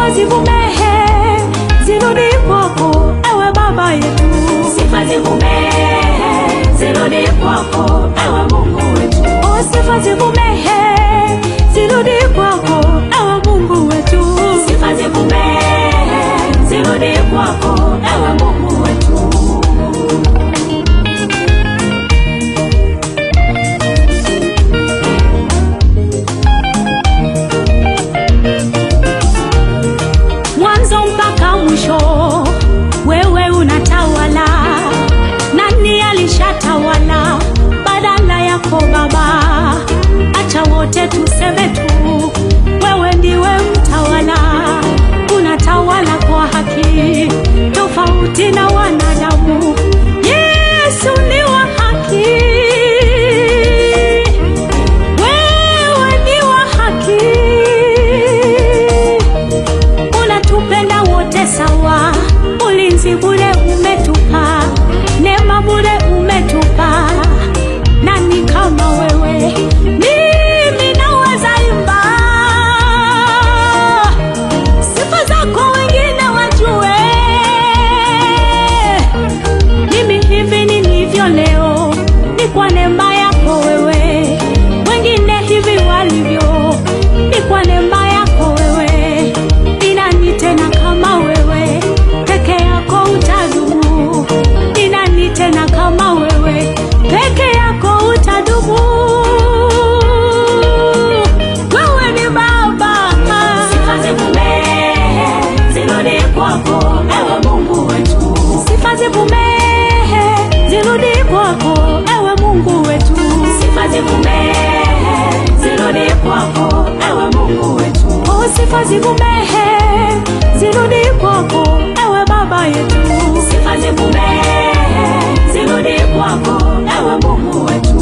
sifa zivumehe zirudi kwako ewe baba yetu sifa zivumehe zirudi kwako ewe mungu wetu o sifa zivumehe zirudi kwako ewe mungu wetu sifa zivumehe zirudi kwako ewe mungu wetu mwanzo mpaka mwisho wewe unatawala nani alishatawala badala yako baba acha wote tuseme tu wewe ndiwe mtawala unatawala kwa haki tofauti na wanadamu yesu ni wa haki wewe ni wa haki unatupenda wote sawa ulinzi bure umetupa neema bure umetupa nani kama wewe mimi naweza imba sifa zako wengine wajue mimi hivi nilivyo leo ni kwa neema yako wewe wengine hivi walivyo ni kwa neema yako wewe ni nani tena kama wewe peke yako utadumu ni nani tena kama wewe peke yako utadumu wewe ni baba sifa zivumehe zirudi kwako ewe mungu wetu sifa zivumehe zirudi kwako ewe mungu wetu sifa zivumehe zirudi kwako ewe mungu wetu o sifa zivumehe zirudi kwako ewe baba yetu sifa zivumehe zirudi kwako ewe mungu wetu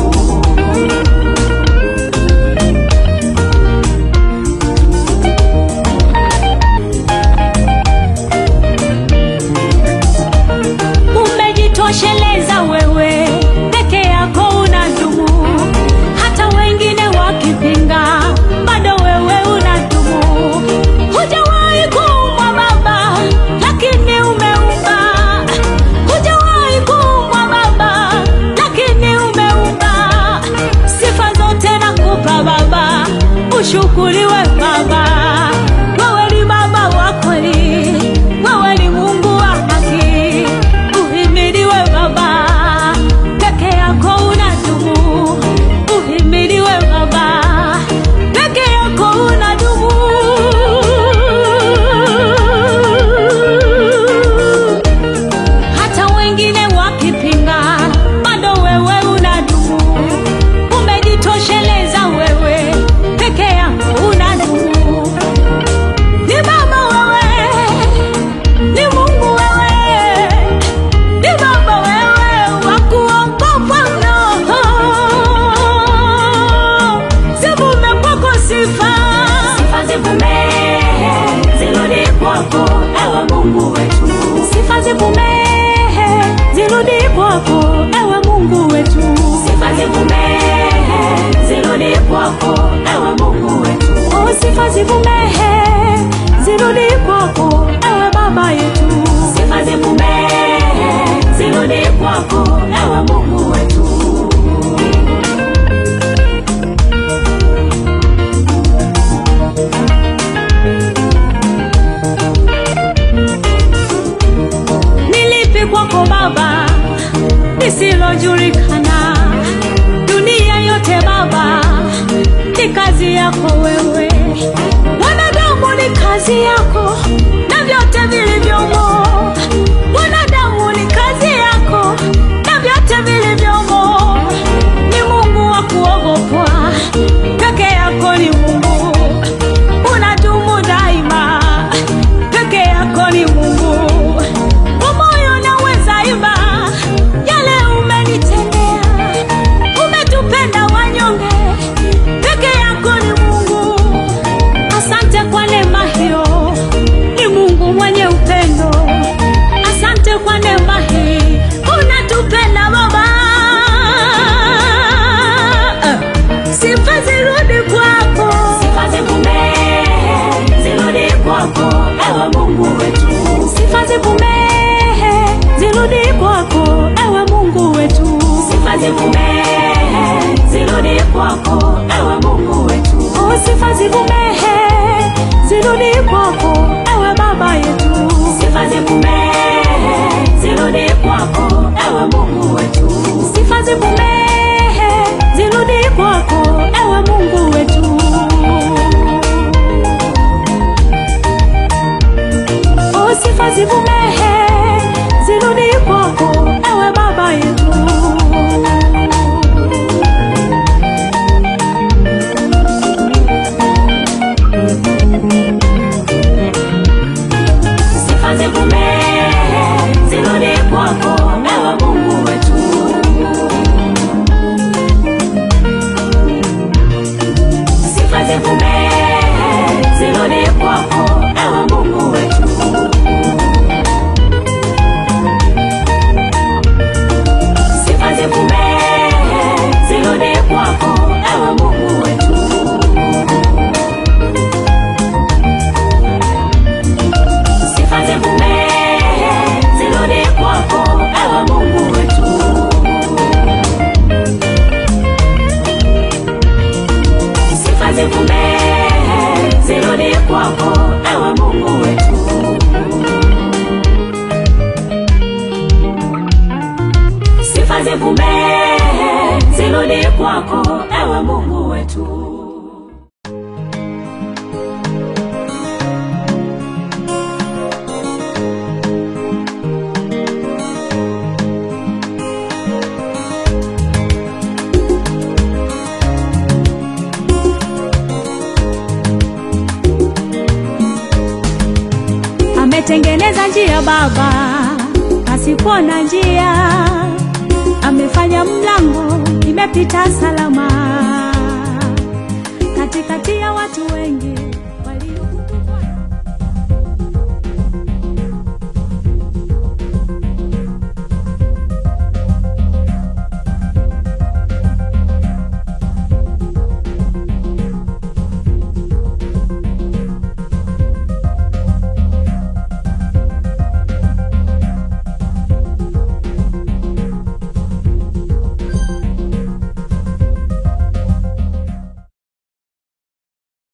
umejitosheleza wewe peke yako unadumu hata wengine wakipinga bado wewe unadumu hujawahi kuumwa baba lakini umeumba hujawahi kuumwa baba lakini umeumba sifa zote nakupa baba ushukuriwe baba wewe ni baba wa kweli wewe ni mungu wa haki uhimidiwe baba peke yako unadumu uhimidiwe baba peke yako unadumu hata wengine wakipinga bado wewe unadumu umejitosheleza wewe peke yako unadumu ni baba wewe ni mungu wewe ni baba wewe wa kuogopwa mno zivume kwako sifa sifa zivumehe zirudi kwako ewe mungu wetu sifa zivumehe zirudi kwako ewe mungu wetu sifa zivumehe zirudi kwako ewe mungu wetu o sifa zivumehe zirudi kwako ewe baba yetu sifa zivumehe zirudi kwako ewe mungu wetu nilipi kwako baba lisilojulikana dunia yote baba ni kazi yako wewe wanadamu ni kazi yako na vyote vilivyomo wanadamu ni kazi yako na vyote vilivyomo ni mungu wa kuogopwa peke yako ni mungu unadumu daima peke yako ni mungu kwa moyo naweza imba yale umenitendea umetupenda wanyonge peke yako ni mungu asante kwa neema hiyo kwako ewe Mungu wetu. Oh, sifa zivumehe zirudi kwako ewe baba yetu Sifa zivumehe zirudi kwako ewe Mungu wetu. sifa zivumehe zirudi kwako ewe mungu wetu oh, sifa zivumehe zirudi kwako ewe baba yetu Sifa zivumehe zirudi kwako ewe Mungu wetu. Sifa zivumehe zirudi kwako ewe Mungu wetu. Sifa zivumehe zirudi kwako ewe Mungu wetu. Sifa zivumehe zirudi kwako ewe Mungu wetu. Sifa zivumehe zirudi kwako ewe Mungu wetu. Sifa zivumehe zirudi kwako ewe Mungu wetu. ametengeneza njia baba pasipo na njia amefanya mlango imepita salama katikati ya watu wengi